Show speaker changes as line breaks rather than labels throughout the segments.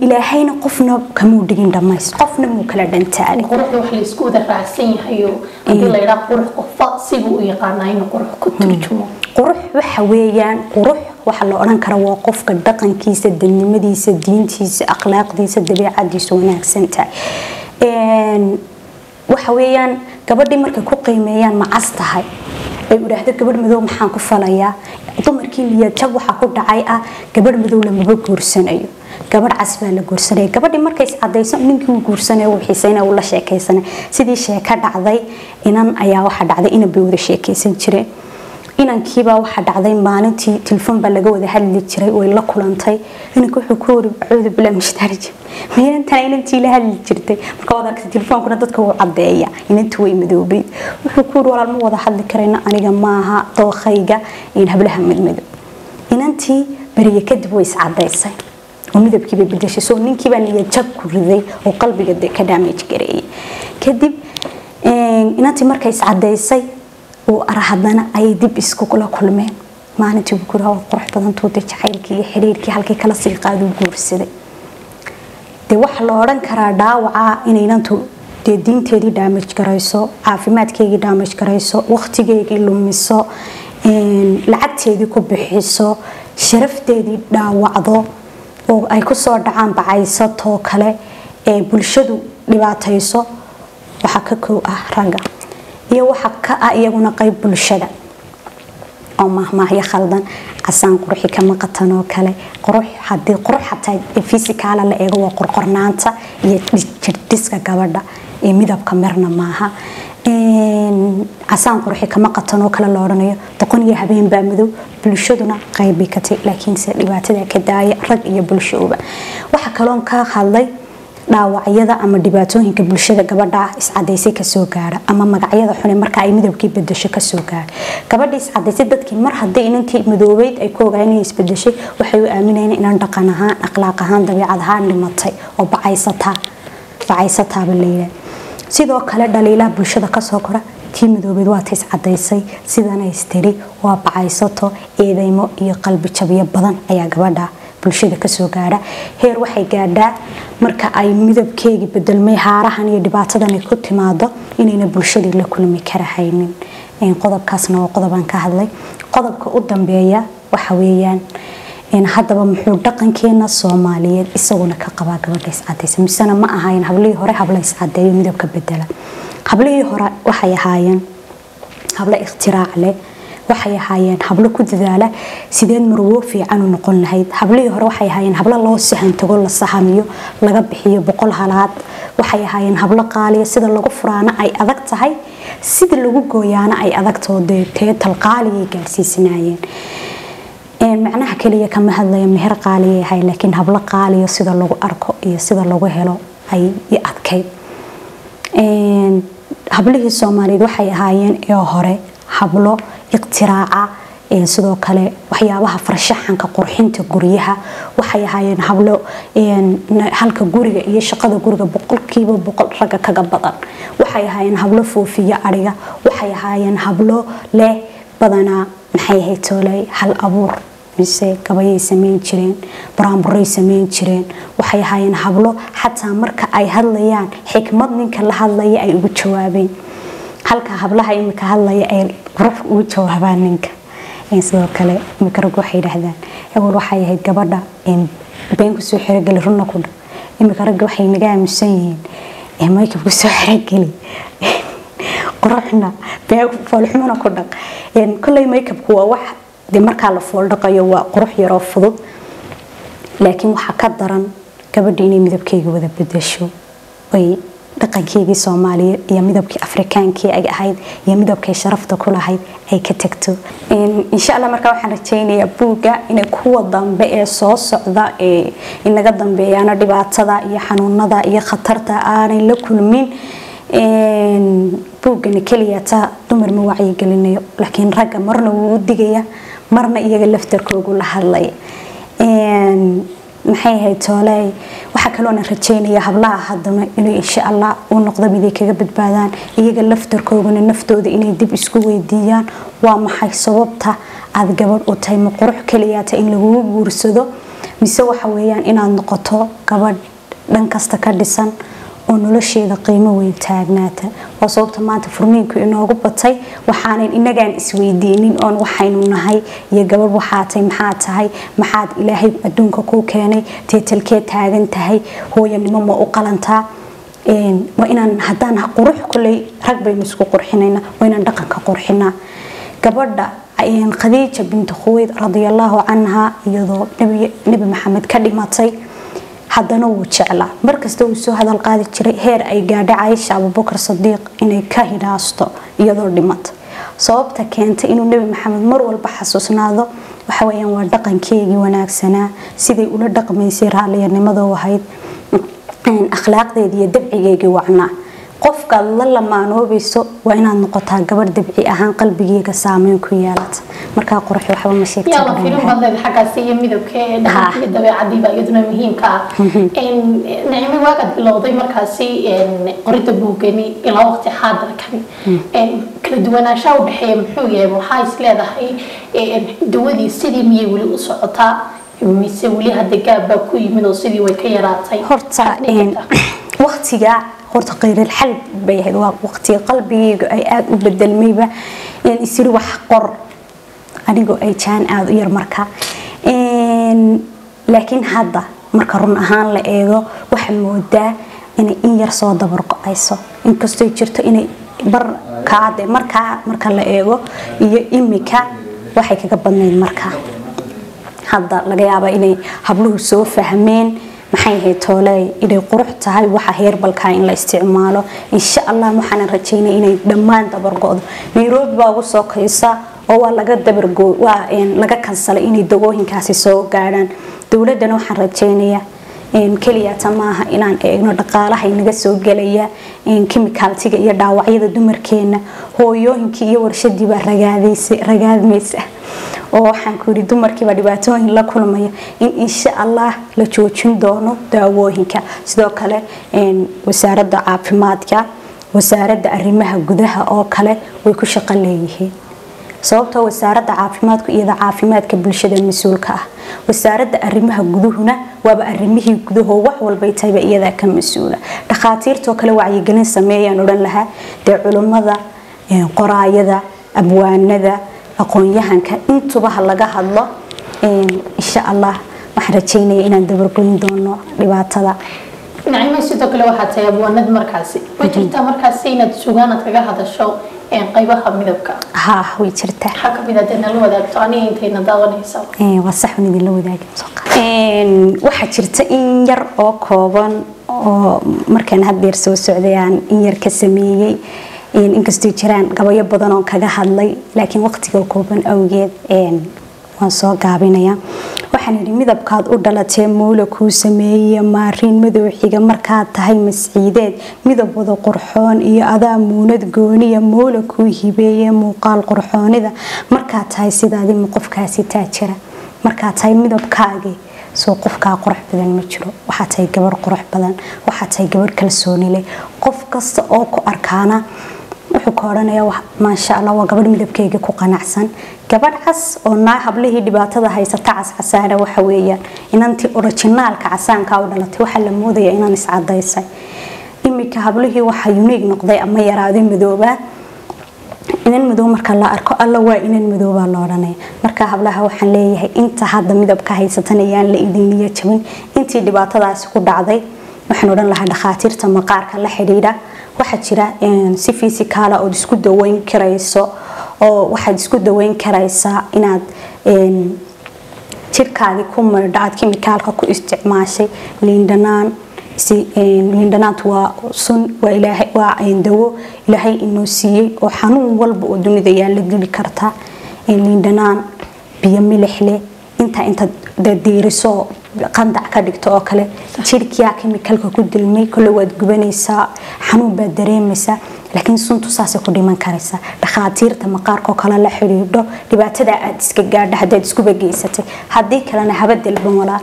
ilaahayna qofna kamuu dhigin dhamays qofna muu kala dhantaalay
quruxda wax laysku wada raacsan yahayo haddii la yidhaha qurux qofa siduu u yaqaanaa inuu qurux ku turjumo
qurux waxa weeyaan qurux waxa la odhan kara waa qofka dhaqankiisa dadnimadiisa diintiisa akhlaaqdiisa dabeecadiisa wanaagsan tahay waxa weeyaan gabadhii markay ku qiimeeyaan macas tahay ay idhaahdo gabadh madow maxaan ku falayaa dumarkii niyadjab waxaa ku dhacay ah gabadh madow lamaba guursanayo gabadh cas baa la guursanaya gabadhii markay iscadayso ninkii uu guursanaya uu xiisayna uu la sheekaysanay sidii sheeko dhacday inan ayaa waxaa dhacday inan bay wada sheekaysan jireen inankiibaa waxaa dhacday maalintii telefoon baa laga wada hadli jiray way la kulantay inanka wuxuu ku wari acuudu bilaa mushtarij maynantana inantii la hadli jirtay marka wada aragtay telefoonkuna dadka wuu cadeeya inantu way madoobeyd wuxuu ku wari walaal ma wada hadli karayna aniga maaha dookhayga in hablaha madmadow inantii beriye kadib way iscadaysay oo midabkii bay bedeshay soo ninkiibaa niyadjab ku riday oo qalbiga de ka damage gareeyay kadib inantii markay iscadaysay uu ara haddana ayay dib iskula kulmeen maalintii uu kuri waa qurux badan tuuta jacaylkii iyo xiriirkii halkii kala sii qaaduu guursaday dee waxaa la odhan karaa dhaawaca inaynantu dee diinteedii daamaj garayso caafimaadkeygii daamaj garayso waqtigeygii lumiso lacagteedii ku bixiso sharafteedii dhaawacdo oo ay kusoo dhacaan bacaysatoo kale ee bulshadu dhibaatayso waxaa ka kow ah ragga iyo waxa ka ah iyaguna qayb bulshada oo mahmaahyo khaldan casaan qurxi kama qatan oo kale qurux hadii qurux xataa fisikaala la eego waa qorqornaanta iyo jirdhiska gabadha ee midabka mirna maaha casaan qurxi kama qatan oo kale la odhanayo doqon iyo habeen baa madow bulshaduna qaybi katay laakiinse dhibaatada ka daaya rag iyo bulshooba waxa kaloon ka hadlay dhaawacyada ama dhibaatooyinka bulshada gabadha iscadaysay kasoo gaara ama magacyada xune marka ay midabkii bedesho kasoo gaara gabadha iscadaysay dadkii mar haddii inantii madoobeyd ay ku ogaan inay isbedeshay waxay u aaminayeen inaan dhaqan ahaan akhlaaq ahaan dabiicad ahaan dhimatay oo bacaysataa bacaysataaba layidhaah sidoo kale dhaliilaha bulshada kasoo kora tii madoobeed waa ta iscadaysay sidana istiri waa bacaysato eedeymo iyo qalbi jabyo badan ayaa gabadha bulshada kasoo gaadha heer waxay gaadhaa marka ay midabkeegii bedelmay haarahan iyo dhibaatadan ay ku timaado inayna bulshadii la kulmi karahaynin qodobkaasna waa qodobaan ka hadlay qodobka u dambeeya waxa weeyaan haddaba muxuu dhaqankeena soomaaliyeed isaguna ka qabaa gabadha iscadaysa misena ma ahaayeen hablihii hore habla iscadeeyo midabka bedela hablihii hore waxay ahaayeen hablo ikhtiraac leh waxay ahaayeen hablo ku dadaala sideed marwo fiican u noqon lahayd hablihii hore waxay ahaayeen hablo loo sahantago la sahamiyo laga bixiyo boqol halaad waxay ahaayeen hablo qaaliya sida lagu furaana ay adag tahay sida lagu gooyaana ay adagtoo dee teetal qaaliyay gaarsiisanaayeen macnaha kaliya kama hadlaya meher qaaliyay ahay laakiin hablo qaaliya sida lagu arko iyo sida lagu helo ay adkayd hablihii soomaaliyeed waxay ahaayeen ee hore hablo iqtiraaca sidoo kale waxyaabaha farshaxanka qurxinta guryaha waxay ahaayeen hablo halka guriga iyo shaqada guriga boqolkiiba boqol ragga kaga badan waxay ahaayeen hablo foofiya ariga waxay ahaayeen hablo leh badanaa maxay ahayd tooley hal abuur mise gabayay sameyn jireen buraanburay sameyn jireen waxay ahaayeen hablo xataa marka ay hadlayaan xikmad ninka la hadlaya ay ugu jawaabeen halka hablaha imika hadlaya ay qurux ugu jawaabaan ninka sidoo kale imika rag waxay yidhaahdaan awal waxay ahayd gabadha been kusoo xerogeli runna ku dha imika ragga waxay naga aaminsan yihiin maykab kusoo xerogeli quruxna been foolxumana ku dhaq kolley maykabku waa wax dee markaa la fooldhaqayo waa qurux yaroo fudud laakiin waxaa ka daran gabadha inay midabkeyga wada bedesho ay dhaqankeygii soomaaliyeed iyo midabkii afrikaankii ay ahayd iyo midabkay sharafta ku lahayd ay ka tagto insha allah markaa waxaan rajaynayaa buugga inay kuwa dambe ee soo socda ee inaga dambeeyaana dhibaatada iyo xanuunada iyo khatarta aanay la kulmin buuggani keliya taa dumar ma wacyigelinayo laakiin ragga marna wuu u digaya marna iyaga laftarkoogu la hadlaya maxay ahayd tooley waxaa kaloona rajeynaya hablaha haddana inuu insha allah u noqdo miday kaga badbaadaan iyaga laftarkooguna naftooda inay dib isku weydiiyaan waa maxay sababta aad gabadh u tahay ma qurux keliyaata in lagugu guursado mise waxa weeyaan inaad noqoto gabadh dhan kasta ka dhisan oo nolosheeda qiimo weyn taagnaata waa sababta maanta furniinku inoogu batay waxaanan inagaan isweydiinin oon waxaynu nahay iyo gabadh waxaa tahay maxaa tahay maxaad ilaahay adduunka kuu keenay teetalkee taagan tahay hooyanimo ma u qalantaa waa inaan haddaan qurux kuley rag baynu isku qurxinayna waa inaan dhaqanka qurxinaa gabadha khadiija binti khuweyd radiallahu canha iyadoo nebi maxamed ka dhimatay haddana wuu jeclaa markasta wuu soo hadal qaadi jiray heer ay gaadha caaisha abubakar sadiiq inay ka hidhaasto iyadoo dhimata sababta keentay inuu nebi maxamed mar walba xasuusnaado waxaweyaan waa dhaqankeegii wanaagsanaa siday ula dhaqmaysay raalliyanimadoo ahayd akhlaaqdeedii iyo dabcigeygii wacnaa qofkaad la lamaanoobayso waa inaad noqotaa gabadh dabci ahaan qalbigeega saameyn ku yeelata markaa qurux waxba ma
yaala filim badneed xaggaasi iyo midabka ee dhaqanka dabeecadiiba iyaduna muhiimka ah nicmo waagaad bilowday markaasi qorida buugani ilaa waqti xaadirkan kala duwanaanshaha u dhexeeya muxuu yahay waxaa is leedahay dawadii sidii miyay weli u socotaa mise weli hadda gaabbaa ku yimid oo sidii way ka yaraatay
horta waqtiga horta qeyrilxal bay ahayd waa waqtiga qalbigayga ay aada u bedelmayba isiri wax qor anigoo ay jaan aada u yar marka laakiin hadda marka run ahaan la eego waxaa moodaa inay in yar soo dabargo-ayso inkastoo jirto inay barkaade markaa marka la eego iyo imika waxay kaga badnayd markaa hadda laga yaaba inay habluhu soo fahmeen maxay ahayd tooley inay qurux tahay waxa heerbalkaa in la isticmaalo insha allah waxaanan rajaynay inay dhammaan dabargo-do nairobi baa ugu soo kaysa oo waa laga dabargo waa laga kansalay inay dagooyinkaasi soo gaadhaan dowladana waxaan rajaynayaa keliyata maaha inaan eegno dhaqaalaha inaga soo gelaya kimikaaltiga iyo dhaawacyada dumarkeena hooyooyinkii iyo warshadiibaa ragaadmaysa oo waxaan ku yidhi dumarkiiba dhibaatooyin la kulmaya in insha allah la joojin doono daawooyinka sidoo kale wasaaradda caafimaadka wasaaradda arrimaha gudaha oo kale way ku shaqo leeyihiin sababtoo wasaaradda caafimaadku iyada caafimaadka bulshada mas-uulka ah wasaaradda arrimaha guduhuna waaba arrimihii gudahoo wax walbay tahayba iyadaa ka mas-uula dhakhaatiirtoo kale wacyigelin sameeyaan odhan lahaa dee culummada qoraayada abwaanada aqoon-yahanka intuba ha laga hadlo insha allah waxaan rajaynaya inaan dabargoyn doono dhibaatada
nacimo sidoo kale waxaa tahay abwaanad markaasi ma jirtaa markaasi inaad sugaanad kaga hadasho qaybaha midabka
ha way jirtaa
maxaa kamid ah dee nala wadaagto aniga intayna daawanaysa
waa sax un idinla wadaagi waxaa jirta in yar oo kooban oo markaan haddeer soo socday aan in yar ka sameeyey inkastoo jiraan gabayo badan oo kaga hadlay laakiin waqtiga kooban awgeed waan soo gaabinaya waxaan yidhi midabkaad u dhalatee mowla kuu sameeyey maariin madowxiga markaad tahay masciideed midab wada qurxoon iyo adaa muunad gooniya mowla kuu hibeeye muuqaal qurxoonida markaad tahay sidaadima qofkaasi taajira markaad tahay midabkaagii soo qofkaa qurux badan ma jiro waxaa tahay gabar qurux badan waxaa tahay gabar kalsooni leh qof kasta oo ku arkaana wuxuu ka odhanayaa maasha allah waa gabadh midabkeyga ku qanacsan gabadh cas oo naa hablihii dhibaatada haysata cascasaana waxa weeyaan inantii orijinaalka casaanka u dhalatay waxaa la moodayaa inaan iscadaysay iminka hablihii waxaa uniig noqday ama yaraaday madoobaa inan madow marka la arko alla waa inan madoobaa la odhanaya marka hablaha waxaan leeyahay inta hadda midabka haysatan ayaan la idin niyo jabin intii dhibaatadaasi ku dhacday waxaan odhan lahaa dhakhaatiirta maqaarka la xidhiidha waxaa jira si fisikaala ood isku daweyn karayso oo waxaad isku daweyn karaysaa inaad jirkaagii ku maydho aad kimikaalka ku isticmaashay liindhanaan liindhanaantu waa sun waa ilaahay waa dawo ilaahay inoo siiyey oo xanuun walba oo dunida yaa la dili kartaa liindhanaan biyo milix leh intaa intaad diiriso qandac ka dhigto oo kale jirkiyaa kemikalka ku dilmay kole waad gubanaysaa xanuun baad dareemaysaa laakiin suntu saasay ku dhiman karaysaa dhakhaatiirta maqaarkoo kale la xidhiidho dhibaatada aad iska gaadha haddaad iskuba geysatay haddii kalena haba dalban walaa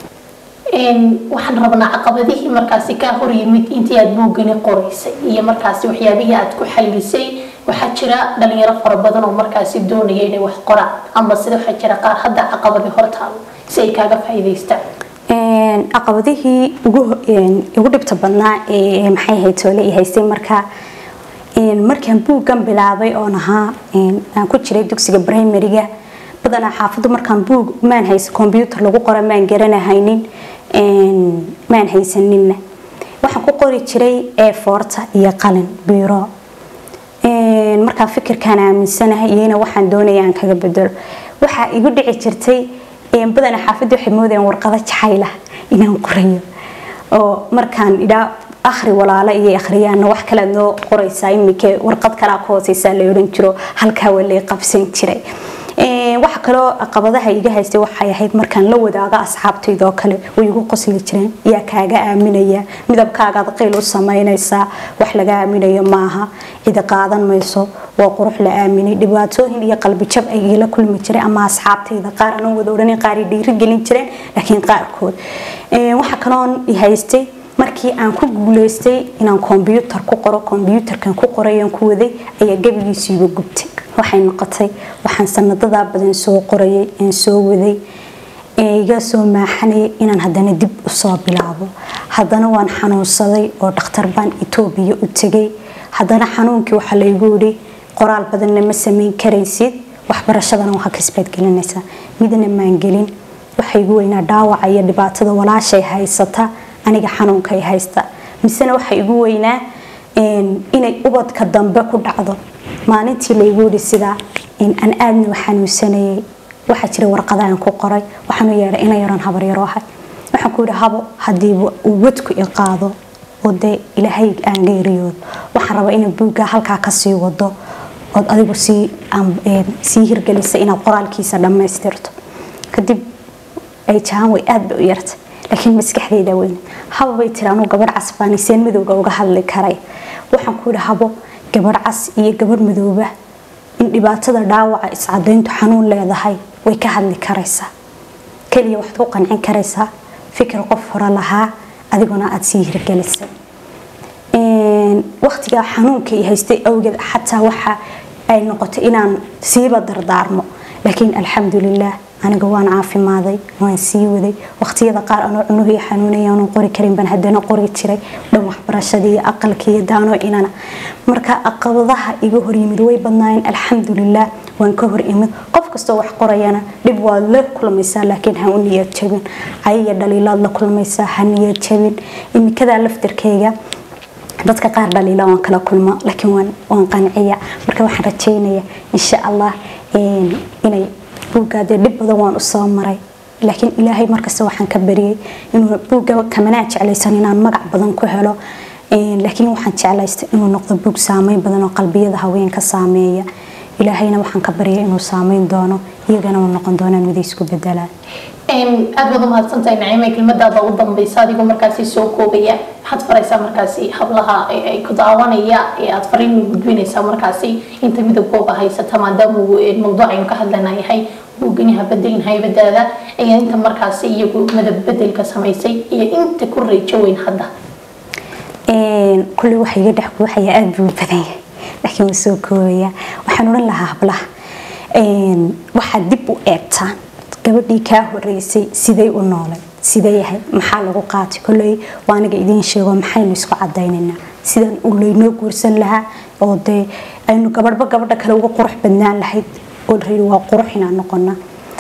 waxaan rabnaa caqabadihii markaasi kaa hor yimid intii aad buugani qoraysay iyo markaasi waxyaabihii aad ku xallisay waxaa jira dhalinyaro fara badan oo markaasi doonaya inay wax qoraan ama sida waxaa jira qaar hadda caqabadi hortaalo si ay kaaga faa'iidaystaan
caqabadihii ugu dhibta badnaa ee maxay ahayd toole i haystay markaa markaan buuggan bilaabay oon ahaa aan ku jiray dugsiga primariga badanaa xaafaddu markaan buug maan haysa combyuutar lagu qora maan garanahaynin maan haysaninna waxaan ku qori jiray eefoorta iyo qalin biiro markaa fikirkaan aaminsanahay iyana waxaan doonaya aan kaga bedelo waxaa igu dhici jirtay badanaa xaafaddu waxay moodayaan warqado jacayla inaan qorayo oo markaan idhaa akhri walaalo iyo akhriyaana wax kale noo qoraysaa iminka warqad kalaa ku hooseysaa la odhan jiro halkaa waa lay qabsan jiray waxa kaloo caqabadaha iga haystay waxay ahayd markaan la wadaago asxaabtaydoo kale way igu qosli jireen yaa kaaga aaminaya midabkaagaad qiil u samaynaysaa wax laga aaminayo maaha cidi qaadan mayso waa qurux la aaminay dhibaatooyin iyo qalbijab ay igala kulmi jiray ama asxaabtayda qaar anoo wada odhanin qaar ay dhiirigelin jireen laakiin qaarkood waxa kaloon i haystay markii aan ku guuleystay inaan kombyuutar ku qoro kombyuutarkan ku qorayan ku waday ayaa gebigiisu iga gubtay waxay noqotay waxaan sanadadaa badan soo qorayay aan soo waday iga soo maaxanayay inaan haddana dib usoo bilaabo haddana waan xanuunsaday oo dhakhtar baan etoobiya u tegay haddana xanuunkii waxaa laygu yidhi qoraal badanna ma samayn karaysid waxbarashadana waa kasbaad gelinaysaa midna maan gelin waxa igu weynaa dhaawaca iyo dhibaatada walaashay haysata aniga xanuunkay haysta misena waxa igu weynaa inay ubadka dambe ku dhacdo maalintii laygu yidhi sidaa aan aadna u xanuunsanayay waxaa jira warqada aan ku qoray waxaanu yeedhay ina yaran habaryaro ahay waxaan ku yidhi habo haddii uu wadku i qaado oo dee ilaahay aan geeriyoodo waxaan rabaa inay buuggaa halkaa kasii wado ood adigu sii sii hirgelisa inaad qoraalkiisa dhammaystirto kadib ay jahaan way aad bay u yartay laakiin maskaxdayda weyn habo bay tiri anuu gabadh casbaaniseen madowga uga hadli karay waxaan ku yidhi habo gabadh cas iyo gabadh madooba in dhibaatada dhaawaca iscadayntu xanuun leedahay way ka hadli karaysaa keliya waxaad ku qancin karaysaa fikir qof hore lahaa adiguna aada sii hirgelisay waqtigaa xanuunka i haystay awgeed xataa waxa ay noqotay inaan siiba dardaarmo laakiin alxamdulilah aniga waan caafimaaday waan sii waday waqtiyada qaar anoo cunuhii xanuunaya aanan qori karin baan haddana qori jiray dhan waxbarashadii iyo aqalkii iyo daano inana marka caqabadaha iga hor yimid way badnaayeen alxamdulilah waan ka hor imid qof kastoo wax qorayana dhib waad la kulmaysaa laakiin ha u niyad jabin cayaya dhaliilaad la kulmaysaa ha niyad jabin imikadaa laftirkeyga dadka qaar dhaliila waan kala kulmo laakiin waan waan qanciya marka waxaan rajeynaya insha allah inay buuggaadee dhib badan waan usoo maray laakiin ilaahay markasta waxaan ka bariyey inuu buugga kamanaa jeclaysan inaan magac badan ku helo laakiin waxaan jeclaystay inuu noqdo buug saameyn badan oo qalbiyada haweenka saameeya ilaahayna waxaan ka baryay inuu saameyn doono iyagana uu noqon doonaan mid isku bedelaan
aad baad umahadsantahay naciime kelmadaada ugu dambeysa adigoo markaasi soo koobaya maxaad faraysaa markaasi hablaha ay ku daawanaya ee aad fariin u gudbinaysaa markaasi inta midabkooga haysata maadaama uu mawduucaynu ka hadlana yahay buuganaha bedelin haybadaada ayaa inta markaasi iyagu madab bedelka samaysay iyo inta ku reejo weyn hadda
kulli waxa iga dhex buuxaya aada buu badan yahay laakiin waa soo koobaya waxaan odhan lahaa hablaha waxaad dib u eegtaan gabadhii kaa horeysay siday u noolay sidee yahay maxaa lagu qaatay koley waa aniga idiin sheego maxaynu isku cadaynaynaa sidaan u laynoo guursan lahaa oo dee aynu gabadhba gabadha kale uga qurux badnaan lahayd oo la yidhi waa qurux inaan noqona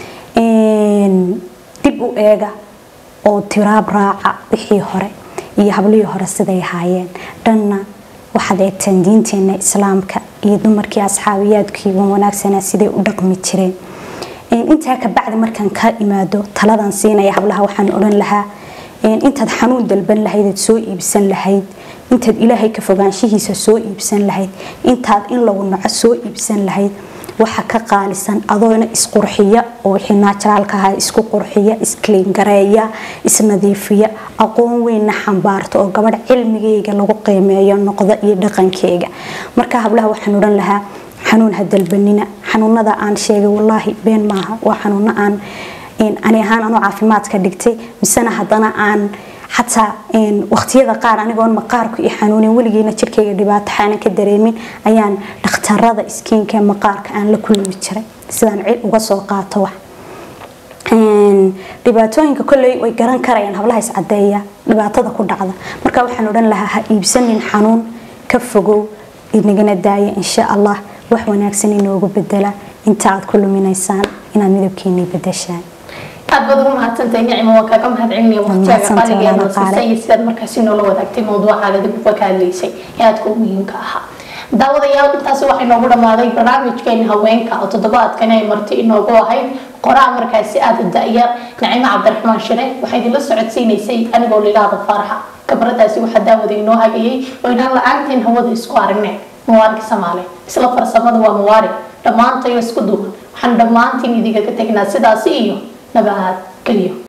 dib u eega oo tiraab raaca wixii hore iyo hablihii hore siday ahaayeen dhanna waxaad eegtaan diinteena islaamka iyo dumarkii asxaabiyaadkii wan wanaagsanaa siday u dhaqmi jireen intaa kabacdi markaan ka imaado taladan siinaya hablaha waxaan odhan lahaa intaad xanuun dalban lahayd soo iibsan lahayd intaad ilaahay ka fogaanshihiisa soo iibsan lahayd intaad in lagu naco soo iibsan lahayd waxa ka qaalisan adoona isqurxiya oo wixii naajiraalka ahaa isku qurxiya iskliingareeya isnadiifiya aqoon weynna xambaarta oo gabadh cilmigeyga lagu qiimeeyo noqda iyo dhaqankeyga marka hablaha waxaan odhan lahaa xanuun ha dalbanina xanuunada aan sheegay wallaahi been maaha waa xanuuno aan ani ahaan anuu caafimaadka dhigtay misena haddana aan xataa waqtiyada qaar anigoon maqaarku i xanuunin weligeena jirkayga dhibaato xaanan ka dareemin ayaan dhakhtarada iskiinka maqaarka aan la kulmi jiray sidaan cid uga soo qaato wax dhibaatooyinka kolley way garan karayaan hablaha iscadeeya dhibaatada ku dhacda marka waxaan odhan lahaa ha iibsanin xanuun ka fogow inagana daaya insha allah wax wanaagsan inoogu bedela inta aad ku luminaysaan inaad midabkeenii bedeshaan
aad baad ugu mahadsantahay nicmo waan kaaga mahadcelinaya waqtigaaga qaaligeena siisay iyo sidaad markaasi noola wadaagtay mawduucaaga dib uga ka hadlaysay ee aadka u muhiimka ahaa daawadayaal intaasi waxay noogu dhammaaday barnaamijkeeni haweenka oo toddobaadkani ay marti inoogu ahayd qoraa markaasi aada da-yar nacimo cabdiraxmaan shire waxay idinla socodsiinaysay anigoo lilaada faaraxa kabaradaasi waxaa daawada inoo hagayay oo inaan la-aanteen hawada isku aragneen muwaarig samaale isla farsamada waa muwaarig dhammaantayo isku duuban waxaan dhammaantiin idinkaga tegnaa sidaasi iyo nabad geliyo